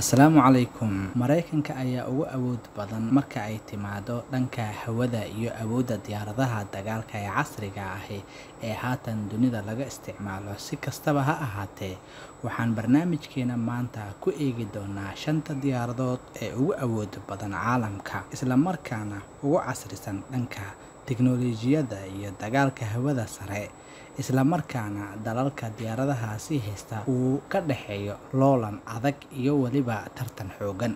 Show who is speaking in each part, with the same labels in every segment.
Speaker 1: asalaamu calaykum maraykanka ayaa ugu awood badan marka ay timaado dhanka hawada iyo awoodda diyaaradaha dagaalka ee casriga ahi ee haatan dunida laga isticmaalo si kastaba ha ahaatee waxaan barnaamijkeena maanta ku eegi doonaa shanta diyaaradood ee ugu awood badan caalamka islamarkaana ugu casrisan dhanka tiknolojiyadda iyo dagaalka hawada sare islamarkaana dalalka diyaaradahaasi haysta uu ka dhexeeyo loolan adag iyo weliba tartan xoogan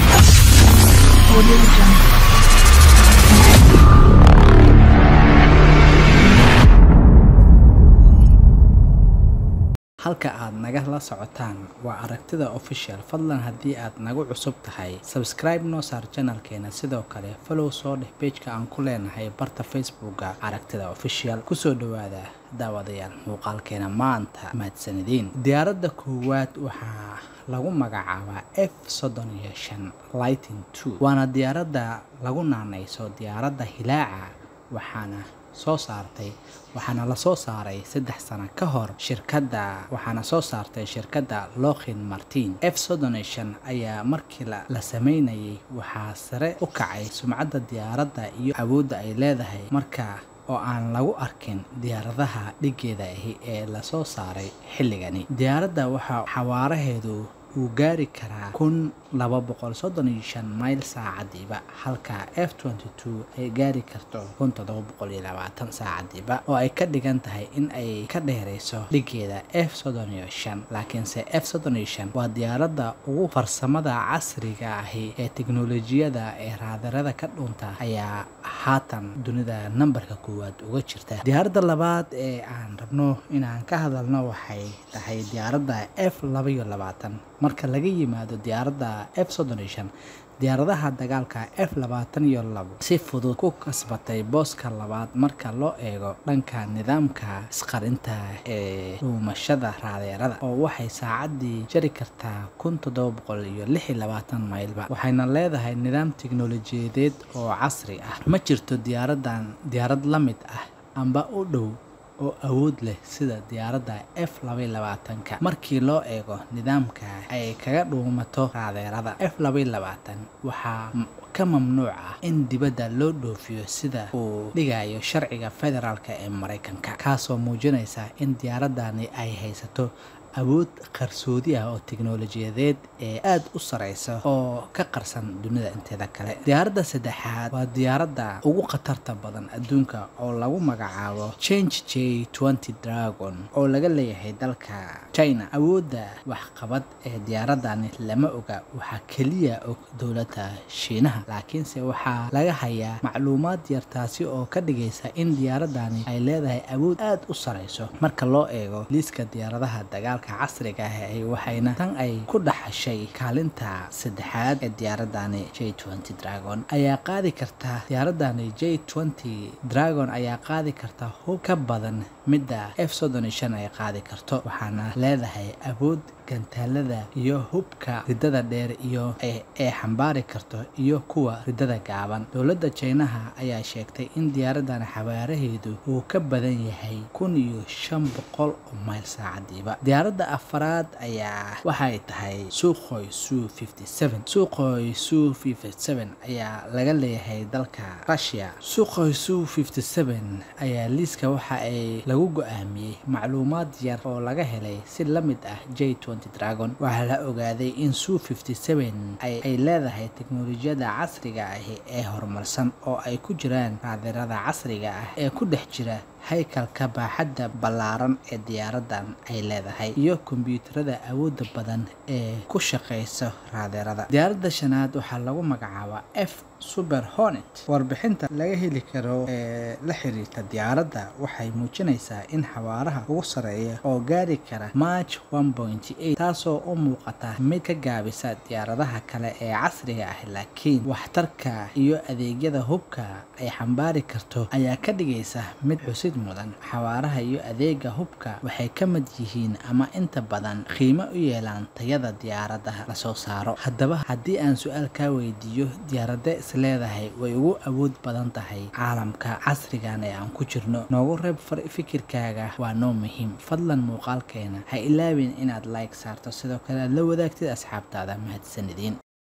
Speaker 1: halka aad nagala socotaan waa aragtida official fadlan haddii aad nagu cusub tahay sabscribe noo saar janalkeena sidoo kale falow soo dheh beejka aan ku leenahay barta facebooka aragtida official kusoo dhawaada daawadayaal muuqaalkeena maanta mahadsanideen diyaaradda koowaad waxaa lagu magacaabaa f soddon iyo shan lighting two waana diyaaradda lagu naanayso diyaaradda hilaaca waxaana soo saartay waxaana la soo saaray saddex sano ka hor shirkadda waxaana soo saartay shirkadda lokin martin f soddon iyo shan ayaa markii la sameynayay waxaa sare u kacay sumcadda diyaaradda iyo awoodda ay leedahay marka oo aan lagu arkin diyaaradaha dhigeeda ahi ee lasoo saaray xilligani diyaaradda waxaa xawaaraheedu uu gaari karaa kun laba boqol soddon iyo shan mayl saacadiiba halka f twenty two ay gaari karto kun toddoba boqol iyo labaatan saacadiiba oo ay ka dhigan tahay in ay ka dheerayso dhigeeda f soddon iyo shan laakiinse f soddon iyo shan waa diyaaradda ugu farsamada casriga ahi ee teknolojiyada ee raadarada ka dhunta ayaa haatan dunida nambarka koowaad uga jirta diyaaradda labaad ee aan rabno inaan ka hadalno waxay tahay diyaaradda f laba iyo labaatan marka laga yimaado diyaaradda f soddon iyo shan diyaaradaha dagaalka f labaatan iyo labo si fudud ku kasbatay booska labaad marka loo eego dhanka nidaamka isqarinta ee dhuumashada raadeerada oo waxay saacaddii jari kartaa kun toddoba boqol iyo lix iyo labaatan maylba waxayna leedahay nidaam tiknolojiyadeed oo casri ah ma jirto diyaaradan diyaarad la mid ah amba u dhow oo awood leh sida diyaaradda f labaiy labaatanka markii loo eego nidaamka ay kaga dhuumato raadeerada f labaiy labaatan waxaa ka mamnuuc ah in dibadda loo dhoofiyo sida uu dhigayo sharciga federaalk ee maraykanka kaasoo muujinaysa in diyaaradani ay haysato awood qarsoodi ah oo teknolojiyadeed ee aada u sareysa oo ka qarsan dunida inteeda kale diyaaradda saddexaad waa diyaaradda ugu khatarta badan adduunka oo lagu magacaabo change j twenty dragon oo laga leeyahay dalka china awoodda waxqabad ee diyaaradani lama oga waxaa keliya og dowladda shiinaha laakiinse waxaa laga hayaa macluumaad yar taasi oo ka dhigaysa in diyaaradani ay leedahay awood aada u sareyso marka loo eego liiska diyaaradaha dagaal casriga ah waxayna tan ay ku dhaxashay kaalinta saddexaad ee diyaaradani j twenty dragon ayaa qaadi karta diyaaradani j twenty dragon ayaa qaadi karta hub ka badan midda f soddon iyo shan ay qaadi karto waxaana leedahay awood gantaalada iyo hubka riddada dheer iyo ee xambaari karto iyo kuwa riddada gaaban dowladda jeynaha ayaa sheegtay in diyaaradan xawaaraheedu uu ka badan yahay kun iyo shan boqol oo mayl saacadiiba diyaaradda afaraad ayaa waxay tahay suuqoy su fifty seven suuqoy su fifty seven ayaa laga leeyahay dalka russia suuqoy su fifty seven ayaa liiska waxa ay lagu go-aamiyey macluumaad yar oo laga helay si la mid ah j dragon waxaa la ogaaday in su fifty seven ay leedahay teknolojiyada casriga ahi ee horumarsan oo ay ku jiraan raadirada casriga ah ee ku dhex jira haykalka baaxadda ballaaran ee diyaaradan ay leedahay iyo kombyuutarada awoodda badan ee ku shaqaysa raadeerada diyaaradda shanaad waxaa lagu magacaabaa f super hornet warbixinta laga heli karo ee la xiriirta diyaaradda waxay muujinaysaa in xawaaraha ugu sareeya oo gaari kara march one point eight taasoo u muuqata mid ka gaabisa diyaaradaha kale ee casriga ah laakiin waxtarka iyo adeegyada hubka ay xambaari karto ayaa ka dhigaysa mid xusid xusid mudan xawaaraha iyo adeega hubka waxay ka mid yihiin ama inta badan qiimo u yeelaan tayada diyaaradaha lasoo saaro haddaba haddii aan su-aal kaa weydiiyo diyaaradee is leedahay way ugu awood badan tahay caalamka casrigan ee aan ku jirno noogu reeb fikirkaaga waa noo muhiim fadlan muuqaalkeena ha ilaawin inaad like saarto sidoo kale aad la wadaagtid asxaabtaada mahadsanidin